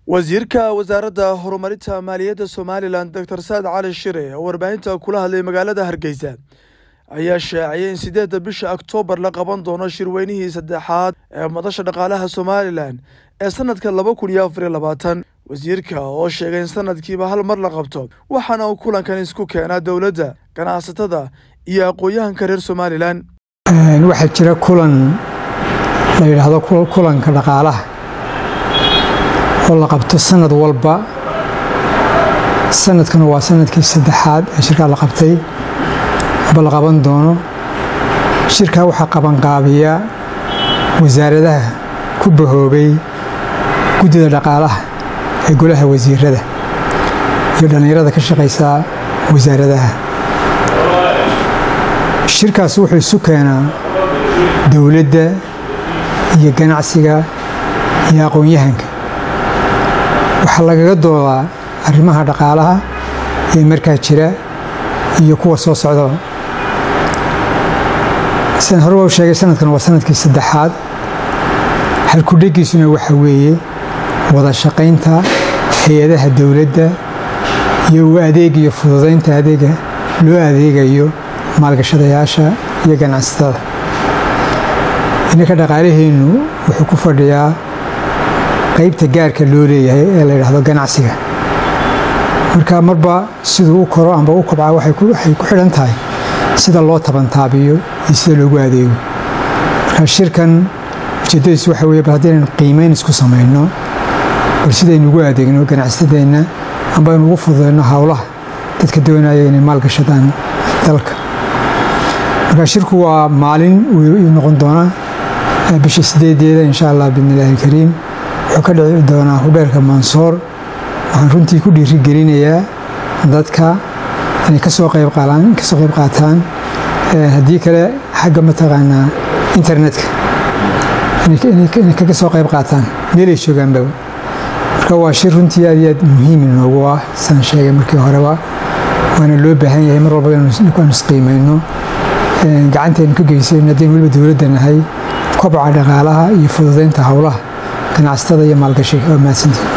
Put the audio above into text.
wasiirka wasaaradda horumarinta maaliyadda somalilan doctor saad cali shire oo warbaahinta kula hadlay magaalada hargeysa ayaa shaaciyay in sideedda bisha oktoobar la qaban doono shirweynihii saddexaad ee madasha dhaqaalaha somalilan ee sanadka laba kun iyo afariyo labaatan wasiirka oo sheegay in sanadkiiba hal mar la qabto waxaana uu kulankan isku keenaa dowladda ganacsatada iyo aqoon-yahanka reer somalilan waxaa jira kulan la yidhaahdo kulanka dhaqaalaha oo la qabto sanad walba sanadkana waa sanadkii saddexaad ee shirkaa la qabtay aba la qaban doono shirkaa waxaa qabanqaabiya wasaaradaha ku bahoobay guddida dhaqaalaha ee golaha wasiirada iyo dhallinyarada ka shaqaysaa wasaaradaha shirkaas wuxuu isu keenaa dowladda iyo ganacsiga iyo aqoon-yahanka waxaa lagaga doodaa arrimaha dhaqaalaha ee markaa jira iyo kuwa soo socdaba sidaan hore u sheegay sanadkan waa sanadkii saddexaad halkudhegiisuna waxa weeye wada shaqaynta hay-adaha dowladda iyo u adeeg iyo fududaynta adeega loo adeegayo maalgashadayaasha iyo ganacsatada inanka dhaqaalaheennu wuxuu ku fadhiyaa qaybta gaarka loo leeyahay ee la yidhaahdo ganacsiga marka marba siduu u koro amba u kobcaa waxay ku xidhan tahay sida loo tabantaabiyo iyo sida loogu adeego marka shirkan ujeeddadiisu waxa weye bal haddaynan qiimeyn isku samayno bal sidaynu ugu adeegno ganacsatadeenna amba aynu ugu fududayno howlaha dadka doonaya inay maalgashadaan dalka marka shirku waa maalin uu noqon doonaa bisha sideedeeda insha allah biidnillaahi kariim wuxuu ka dhici doonaa hudheelka mansoor waxaan runtii ku dhiirigelinayaa dadka inay kasoo qayb kasoo qayb qaataan haddii kale xagga mataqaanaa internetka inay kaga soo qayb qaataan meelay joogaanbaba marka waa shir runtii aad iyo aad muhiim inoogu ah saan sheegay markii horeba waana loo baahan yahay mar walba aanu isqiimayno gacanteenu ka geysayno haddaynu weliba dowladda nahay kobca dhaqaalaha iyo fududaynta howlaha ganacsatada iyo maalgashiga waa mahadsantii